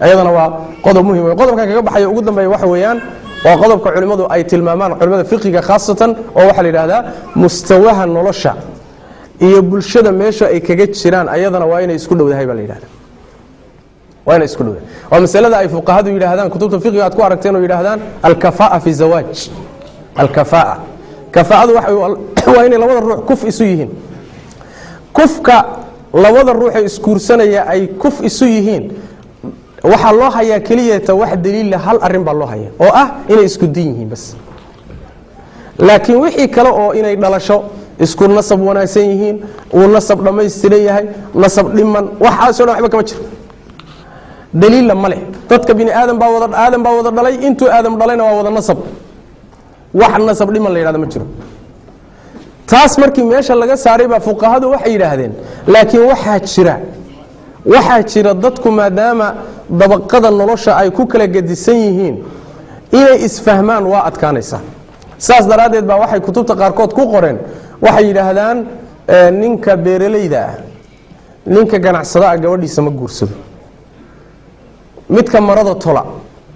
iyadana waa qodob muhim wey qodobkan kaga baxaya ugu dambeeya waxa weeyaan waa qodobka culimmadu ay tilmaamaan culimmada fiqiga khaasatan oo waxaa la yidhaahdaa mustawaha nolosha iyo bulshada meesha ay kaga jiraan ayadana waa inay isku dhowdahay baa la yidhahda waa inay isku dhowdahay waa masalada ay fuqahadu yidhaahdaan kutubta fiqiga aad ku aragteen oo yidhaahdaan alkafaa fi zawaaj alkafaa kafaa'adu waa inay labada ruux kuf isu yihiin kufka labada ruuxee isguursanaya ay kuf isu yihiin waxaa loo hayaa keliyata wax daliila hal arin baa loo haya oo ah inay isku din yihiin bas laakiin wixii kale oo inay dhalasho isku nasab wanaagsan yihiin uu nasab dhammaystiran yahay nasab dhiman waxaasoo dhan waxba kama jiro daliilla ma leh dadka bini aadam baa wada aadam baa wada dhalay intuu aadam dhalayna waa wada nasab wax nasab dhiman la yidhahda ma jiro taas markii meesha laga saaray baa fuqahadu waxay yidhaahdeen laakiin waxaa jira waxaa jira dadku maadaama dabaqada nolosha ay ku kala gedisan yihiin inay isfahmaan waa adkaanaysaa saas daraaddeed baa waxay kutubta qaarkood ku qoreen waxay yidhaahdaan ninka beeralayda ah ninka ganacsadaah gabadhiisa ma guursado midka marada tola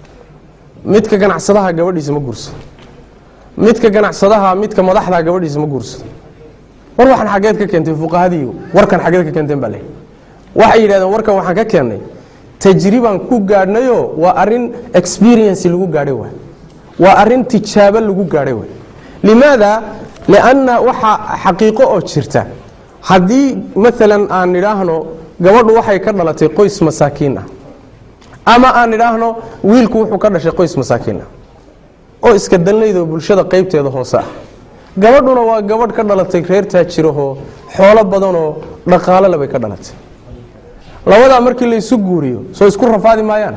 midka ganacsadaha gabadhiisa ma guursado midka ganacsadaha midka madaxda gabadhiisa ma guursado war waxaan xageed ka keentay fuqahadii warkan xageed ka keenteen baa le waxay yidhahdeen warkan waxaan ka keennay tajribaan ku gaadhnayoo waa arin experience lagu gaadhay waay waa arin tijaabo lagu gaadhay waay limaada lianna waxaa xaqiiqo oo jirta haddii maalan aan nidhaahno gabadhu waxay ka dhalatay qoys masaakiin ah ama aan nidhaahno wiilku wuxuu ka dhashay qoys masaakiin ah oo iska dalnaydoo bulshada qaybteeda hoose ah gabadhuna waa gabadh ka dhalatay reer taajirahoo xoolo badanoo dhaqaalole bay ka dhalatay labadaa markii laysu guuriyo soo isku rafaadi maayaan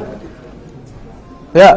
ya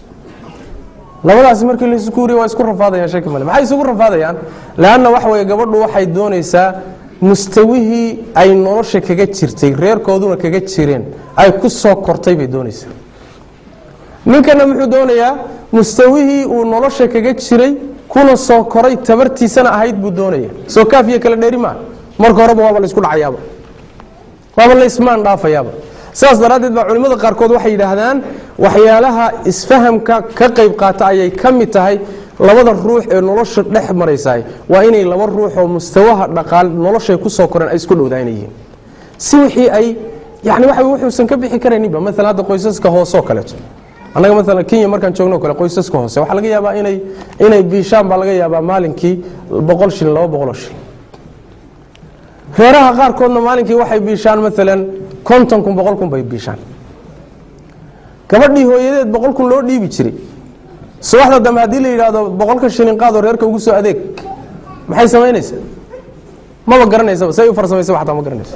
labadaasi markii laysu guuriyo waa isku rafaadayaan shaki male maxay isugu rafaadayaan leanna waxa weye gabadhu waxay doonaysaa mustawihii ay nolosha kaga jirtay reerkooduna kaga jireen ay ku soo kortay bay doonaysaa ninkana muxuu doonayaa mustawihii uu nolosha kaga jiray kuna soo koray tabartiisana ahayd buu doonaya soo kaafiya kala dheeri maa marka horeba waaba laysku dhacayaaba waaba laysmaan dhaafayaaba saas daraaddeed baa culimmada qaarkood waxay yidhaahdaan waxyaalaha isfahamka ka qayb qaata ayay ka mid tahay labada ruux ee nolosha dhex maraysaay waa inay laba ruux oo mustawaha dhaqaal noloshay ku soo koreen ay isku dhowdaan yihiin si wixii ay yani waxa wuxuusan ka bixi karayninba maalan hadda qoysaska hoosoo kaleeto annaga maalan kenya markaan joogno kale qoysaska hoose waxaa laga yaabaa inay inay biishaan baa laga yaabaa maalinkii boqol shilin laba boqoloo shilin reeraha qaarkoodna maalinkii waxay biishaan maalan konton kun boqol kun bay biishaan gabadhii hooyadeed boqol kun loo dhiibi jiray subaxda dambe haddii la yidhaahdo boqolka shilin qaadoo reerka ugu soo adeeg maxay samaynaysaa maba garanaysaba say u farsamaysa xataa ma garanayso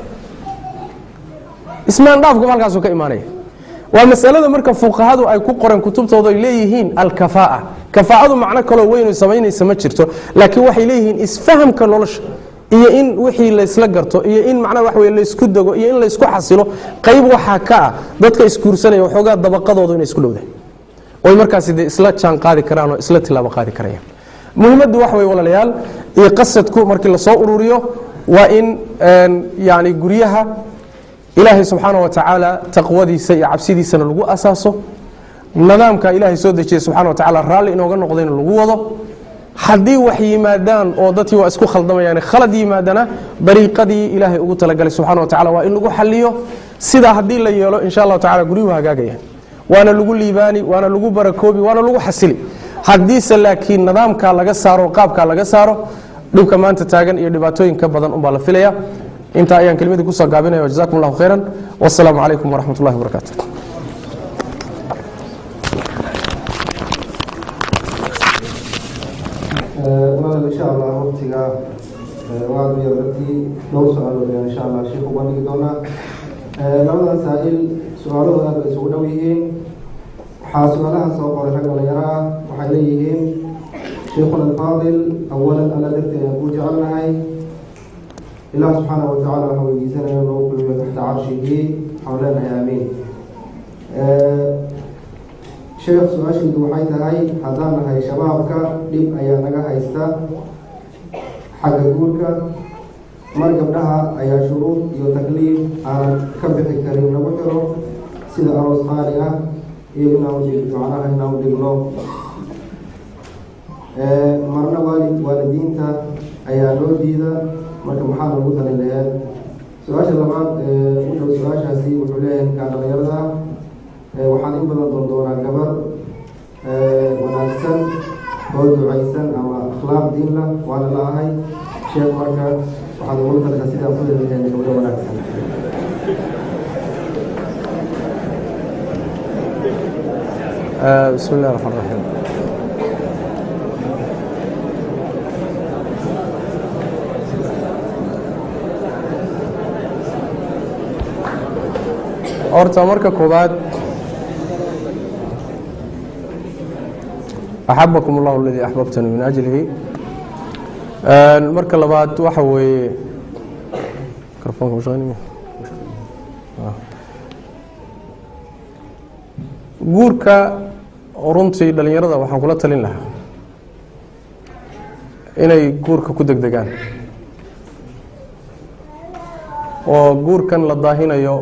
ismaan dhaafku halkaasuu ka imaanaya waa masalada marka fuqahadu ay ku qoreen kutubtooda ay leeyihiin alkafaa'a kafaa'adu macno kaloo weyn samaynaysa ma jirto laakiin waxay leeyihiin isfahamka nolosha iyo in wixii laysla garto iyo in macnaha wax wey laysku dego iyo in laysku xasilo qayb waxaa ka ah dadka isguursanaya waxoogaa dabaqadoodu inay isku dhowdahay oy markaasi dee isla jaan qaadi karaan oo isla tilaabo qaadi karayaan muhiimaddu waxa wey walaalayaal iyo qasadku markii lasoo ururiyo waa in yani guryaha ilaahay subxaana wa tacaala taqwadiisa iyo cabsidiisana lagu asaaso nidaamka ilaahay soo dejiyey subxana wa tacala raalli inooga noqdayna lagu wado haddii wax yimaadaan oo dadkii waa isku khaldamayaan khalad yimaadana dariiqadii ilaahay ugu talagalay subxana wa tacala waa in lagu xaliyo sidaa haddii la yeelo insha allahu tacala guryuhu hagaagayaan waana lagu liibaani waana lagu barakoobi waana lagu xasili haddiise laakiin nidaamkaa laga saaro qaabkaa laga saaro dhibka maanta taagan iyo dhibaatooyinka badan unbaa la filaya intaa ayaan kelmadii kusoo gaabinaya jazakum allahu khayran wasalaamu calaykum waraxmat ullahi wabarakaatu walaal insha allah waqtiga waa adiyo dadkii dhowr su-aalood ayaan insha allah sheikh uga dhigi doonaa labadan saa-il su-aalahooda aad bay isugu dhow yihiin waxaa su-aalaha soo qoray rag dhalinyaro ah waxay leeyihiin sheikhuna alfaadil awalan alla darteed aan kuu jecelnahay ilaah subxaana wa tacala waxaan weydiisanaya inuu kulmiyo taxta carshigii waxaan leenahay aamiin sheekh su-aashiidu waxay tahay haddaan nahay shabaabka dhib ayaa naga haysta xagga guurka mar gabdhaha ayaa shuruud iyo takliif aanan ka bixi karin lagu xiro sida aroos qaali ah iyo inaan udhig macnaha inaan u dhigno marna waalid waalidiinta ayaa loo diida marka maxaa lagu talin laheed su-aasha labaad wuxuu su-aashaasi wuxuu leeyahay ninkaan dhalinyarada ah waxaan in badan doon doonaa gabar wanaagsan oo ducaysan ama akhlaaq diin lah waana la ahay sheekh marka waxaad ugu talka sidaan ku heli lahayn gabdho wanaagsan bismi illahi raxmaan raxiim horta marka koobaad axabakum allahu aladii axbabtani min ajlihi marka labaad waxa weeye microfonka mashaqeynaya guurka runtii dhalinyarada waxaan kula talin lahaa inay guurka ku degdegaan oo guurkan la daahinayo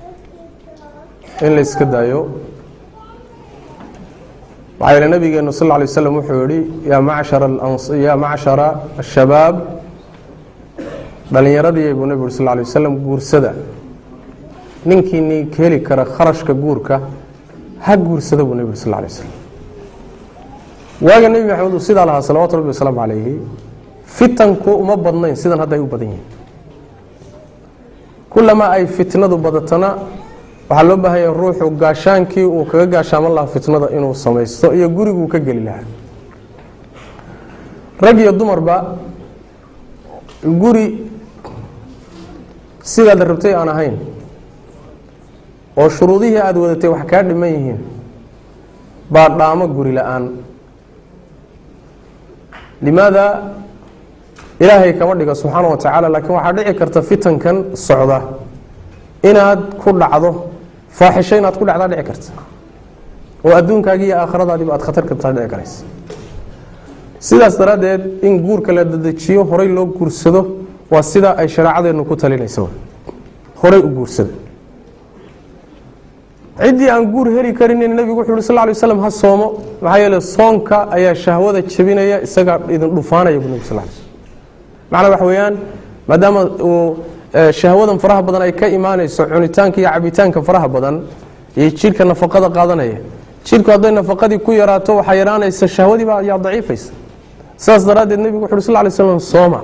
in la iska daayo waxaa yihi nabigeenu sal lla lay slam wuxuu yihi yaa macshara yaa macshara ashabaab dhalinyaradii buu nebigu uri sal lla lay wasalam guursada ninkii ni heli kara kharashka guurka ha guursada buu nebi uri sal lla lay wasalam waaga nebi maxamed uu sidaa lahaa salawatu rabbi wasalaamu calayhi fitanku uma badnayn sidan hadda ay u badan yihiin kulamaa ay fitnadu badatana waxaa loo baahan yahay ruuxu gaashaankii uu kaga gaashaaman lahaa fitnada inuu samaysto iyo guriguu ka geli lahaa rag iyo dumarba guri sidaad rabtay aan ahayn oo shuruudihii aada wadatay wax kaa dhiman yihiin baa dhaamo guri la-aan limaada ilaahay kama dhiga subxaana wa tacaala laakiin waxaa dhici karta fitankan socda inaad ku dhacdo faaxisho inaad ku dhacdaa dhici karta oo adduunkaagi iyo aakhiradaadiba aad khatar kabtaa dhici karaysa sidaas daraaddeed in guurka la dadejiyo horay loo guursado waa sida ay shareecadeennu ku talinaysa horay u guursada ciddii aan guur heli karinin nebigu wuxu uhi sal lay waslam ha soomo maxaa yeele soonka ayaa shahwada jebinaya isagaa idin dhufaanaya bu nebi sal lay slm macnaa waxa weeyaan maadaama uu shahwadan faraha badan ay ka imaanayso cunitaanka iyo cabitaanka faraha badan iyo jidhka nafaqada qaadanaya jidhku hadday nafaqadii ku yaraato waxaa yaraanaysa shahwadiiba ayaa daciifaysa sidaas daraaddeed nebigu wuxu uhi sal lay slam sooma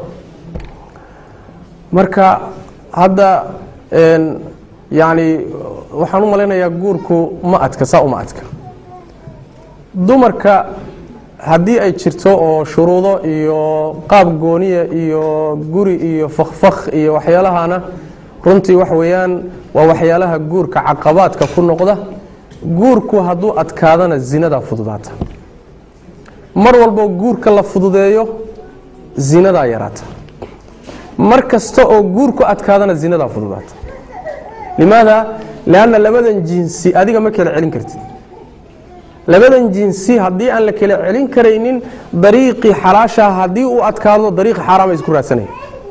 marka hadda yacni waxaan u malaynayaa guurku ma adka saa uma adka dumarka haddii ay jirto oo shuruudo iyo qaab gooniya iyo guri iyo fakfak iyo waxyaalahana runtii wax weeyaan waa waxyaalaha guurka caqabaadka ku noqda guurku hadduu adkaadana zinadaa fududaata mar walbo guurka la fududeeyo zinadaa yaraata mar kasta oo guurku adkaadana zinadaa fududaata limaada lanna labadan jinsi adiga ma kala celin kartid labadan jinsi haddii aan la kala celin karaynin dariiqii xalaashaa haddii uu adkaado dariiqi xaaraama isku raadsanaya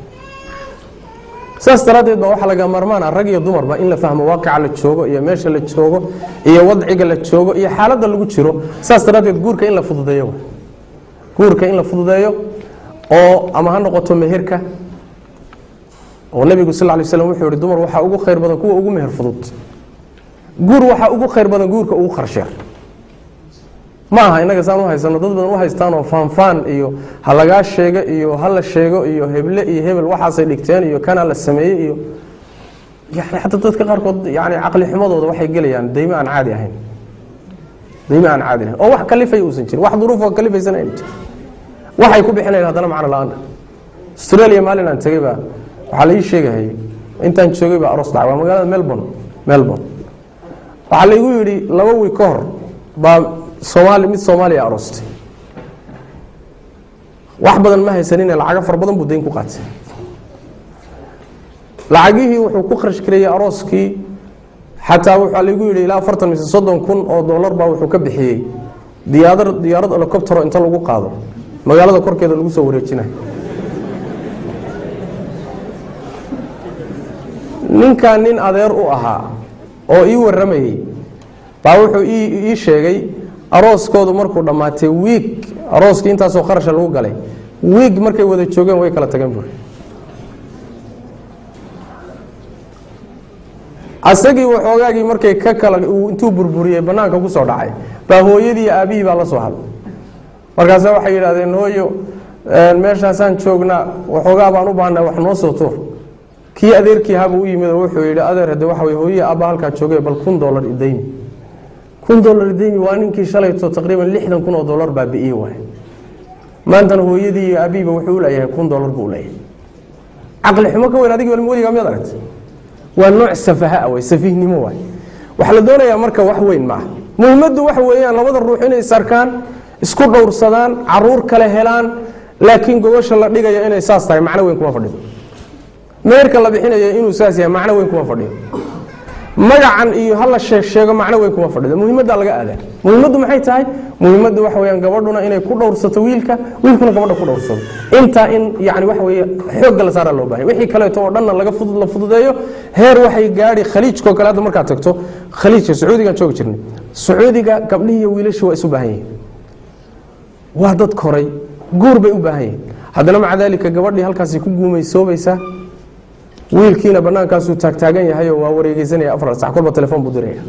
saas daraaddeed baa waxaa laga marmaana rag iyo dumarba in la fahmo waaqica la joogo iyo meesha la joogo iyo wadciga la joogo iyo xaaladda lagu jiro saas daraaddeed guurka in la fududeeyo guurka in la fududeeyo oo ama ha noqoto meherka oo nebigu sal lay slam wuxuu yihi dumar waxaa ugu khayr badan kuwa ugu meher fudud guur waxaa ugu khayr badan guurka ugu qarsheer ma aha inaga saan u haysano dad badan u haystaan oo faanfaan iyo ha lagaa sheego iyo ha la sheego iyo heble iyo hebel waxaasay dhigteen iyo kana la sameeyey iyo yani xataa dadka qaarkood yani caqli xumadooda waxay gelayaan daymo aan caadi ahayn daymo aan caadi ahayn oo wax kalifay uusan jirin wax duruufoo kalifaysan ayna jirin waxay ku bixinayan haddana macno la-aana australia maalin aan tegey baa waxaa la ii sheegahayay intaan joogay baa aroos dhacay waa magaalada melbourne melbourne waxaa laigu yidhi laba wiig ka hor baa soomaali mid soomaaliya aroostay wax badan ma haysanine lacago fara badan buu dayn ku qaatay lacagihii wuxuu ku kharash gareeyey arooskii xataa waxaa laigu yidhi ilaa afartan mise soddon kun oo dollar baa wuxuu ka bixiyey diyaadar diyaarad helicoptero inta lagu qaado magaalada korkeeda lagu soo wareejinayo ninkan nin adeer u ahaa oo ii warramayey baa wuxuu ii sheegay arooskoodu markuu dhammaatay wiig arooskii intaasoo kharasha lagu galay wiig markay wada joogeen way kala tageen buuri asagii waxoogaagii markay ka kala intuu burburiyey banaanka ku soo dhacay baa hooyadii iyo aabihii baa la soo hadlay markaasa waxay yidhahdeen hooyo meeshaasaan joognaa waxoogaa baan u baahnaa wax noo soo tuur kii adeerkii haba u yimid oo wuxuu yidhi adeer hade waxa wey hooyihii aabba halkaa joogay bal kun dollar idaymi kun dollar idaymi waa ninkii shalayto taqriiban lixdan kun oo dollar baa bi'iye waay maantana hooyadii iyo aabihiiba wuxuu u leeyahay kun dollar buu leeyahay caqli xumo ka weyn adigi weligaa miyaad aragtay waa nooc safaha way safiihnimo waay waxaa la doonayaa marka wax weyn maaha muhimaddu waxa weeyaan labada ruux inay isarkaan isku dhowrsadaan caruur kale helaan laakiin gogosha la dhigaya inay saas tahay macno weyn kuma fadhido meerka la bixinaya inuu saas yahay macno weyn kuma fadhiyo magacan iyo hala sheeg sheego macno weyn kuma fadhido muhimaddaa laga aadaa muhimaddu maxay tahay muhimaddu waxa weyaan gabadhuna inay ku dhowrsato wiilka wiilkuna gabadha ku dhowrsado intaa in yani waxa weye xoogga la saara loo bahanya wixii kaleeto oo dhanna laga fudud la fududeeyo heer waxay gaadhi khaliijkao kale hadda markaad tagto khaliijka sacuudigaan joogi jirnay sacuudiga gabdhihii iyo wiilashii waa isu baahan yihin waa dad koray guur bay u baahan yihin haddana maca daalika gabadhii halkaasi ku guumaysoobaysaa wiilkiina banaankaasuu taagtaagan yahayo waa wareegeysanaya afar sac kolba telefoon buu diraya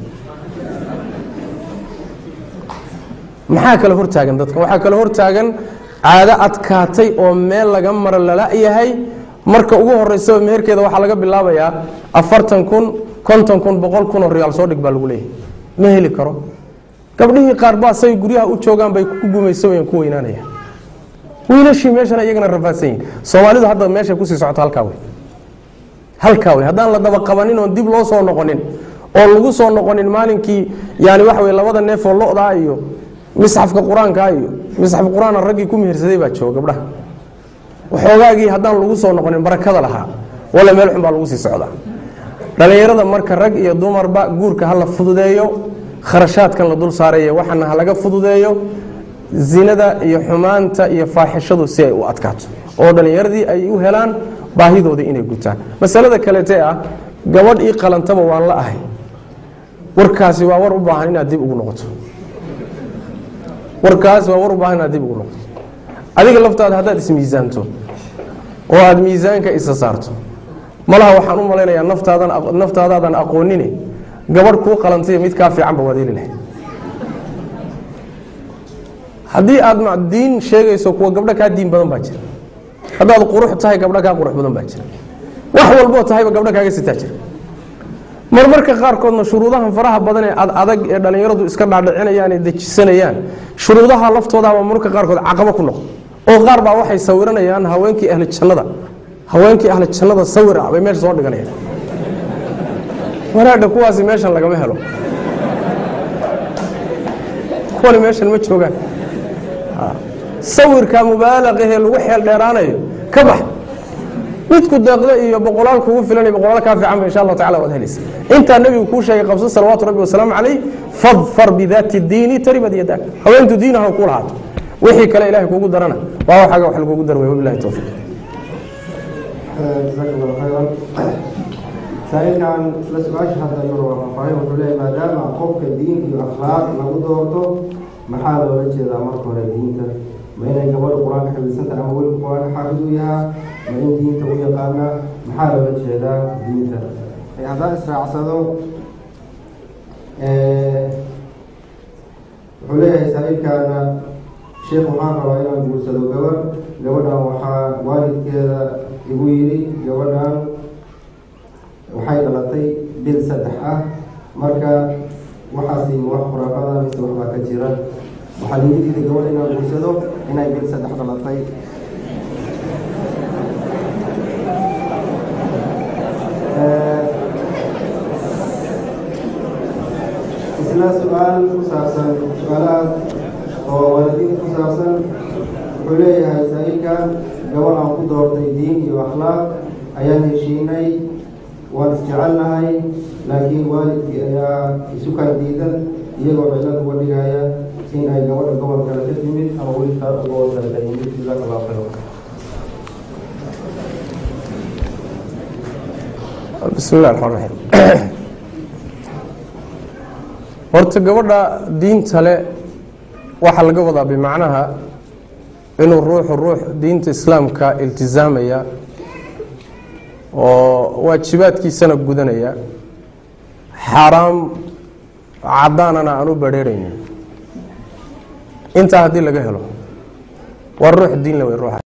maxaa kale hortaagan dadkan waxaa kale hortaagan caado adkaatay oo meel laga maro lala yahay marka ugu horeysaba meherkeeda waxaa laga bilaabayaa afartan kun konton kun boqol kun oo riyaal soo dhig baa lagu leeyahay ma heli karo gabdhihii qaar baa say guryaha u joogaan bay ku gumaysoyan ku weynaanayaan wiilashii meeshana iyagana rafaadsan yihin soomaalidu hadda meeshay kusii socoto halkaa wey halkaa wey haddaan la daba qabanin oon dib loo soo noqonin oo lagu soo noqonin maalinkii yani waxa wey labada neefoo lo-daa iyo misxafka qur-aankaa iyo misxaf qur-aana raggii ku mehersaday baa jooga gabdhaha waxoogaagii haddaan lagu soo noqonin barakada lahaa walla meel xun baa lagu sii socdaa dhallinyarada marka rag iyo dumarba guurka ha la fududeeyo kharashaadkan la dul saaraya waxana ha laga fududeeyo zinada iyo xumaanta iyo faaxishadu si ay u adkaato oo dhallinyaradii ay u helaan baahidoodii inay gutaan masalada kaleete ah gabadh ii qalantaba waan la ahay warkaasi waa war u baahan inaad dib ugu noqoto warkaasi waa war u baahan inaad dib ugu noqoto adiga laftaada haddaad ismiisaanto oo aada miisaanka isa saarto malaha waxaan u malaynayaa naftaadan naftaadaadan aqoonine gabadh kuu qalantay mid kaa fiicanba waad heli lahay haddii aada diin sheegayso kuwa gabdho kaa diin badan baa jira haddaad qurux tahay gabdho kaa qurux badan baa jira wax walboo tahayba gabdho kaaga sitaa jira marmarka qaarkoodna shuruudahan faraha badan ee adag ee dhallinyaradu iska dhaadhicinayaan ee dejisanayaan shuruudaha laftoodaaba marmarka qaarkood caqabo ku noqdo oo qaar baa waxay sawiranayaan haweenkii ahli jannada haweenkii ahli jannada sawir ah bay meesha soo dhiganayaan wanaagga kuwaasi meeshan lagama helo kuwani meeshan ma joogaan sawirka mubaalaqahee lagu xeel dheeraanayo ka bax midku deeqda iyo boqolaal kugu filan iyo boqolaal kaa fiicanba insha allahu tacala waad helaysa intaa nebigu kuu sheegay qabso salawaatu rabbi wasalaamu calayh fadfar bidaati diini taribad yadak haweentu diinaha ku lahaato wixii kale ilahay kugu darana waa waxaaga wax lagugu darway wabilahi towfiiq jazaak allahu khayran saa-ilkan la su-aasha hadda yaro waa faahfaahin wuxuu leeyahy maadaama qofka diin iyo akhlaaq lagu doorto maxaa loola jeedaa marka hore diinta ma inay gabadha qur-aanka xifdisantaha ama weli qur-aanka xaafid u yahaa ma in diinta u yaqaana maxaa loola jeedaa diinta haddaan israacsado wuxuu leeyahay saa-ilkaana sheekh waxaan rabaa inaan guursado gabar gabadhan waxaa waalidkeeda igu yidhi gabadhan waxay dhalatay bil saddex ah marka waxaasi ma wax khuraafada mise waxbaa ka jira waxaa liigu diiday gabadha inaan guursado inay bil saddex dhalatay isla su-aal ku saabsan su-aalahaas oo waalidiinta ku saabsan wuxuu leeyahay saa-ilkan gabadh aan ku doortay diin iyo akhlaaq ayaan heshiinay waan isjecelnahay laakiin waalidkii ayaa isukaan diidan iyagoo cilad uga dhigaya in ay gabadha gobol kale ka timid ama wiilkaa gobol kale ka yimid jazaak allahu khayr bismi illah raxmaan raxiim horta gabadha diinta le waxaa laga wadaa bimacnaha inuu ruuxu ruux diinta islaamka iltisaamaya oo waajibaadkiisana gudanaya xaaraam caddaanana aan u badheeraynin intaa haddii laga helo waa ruux diin le wey ruuxa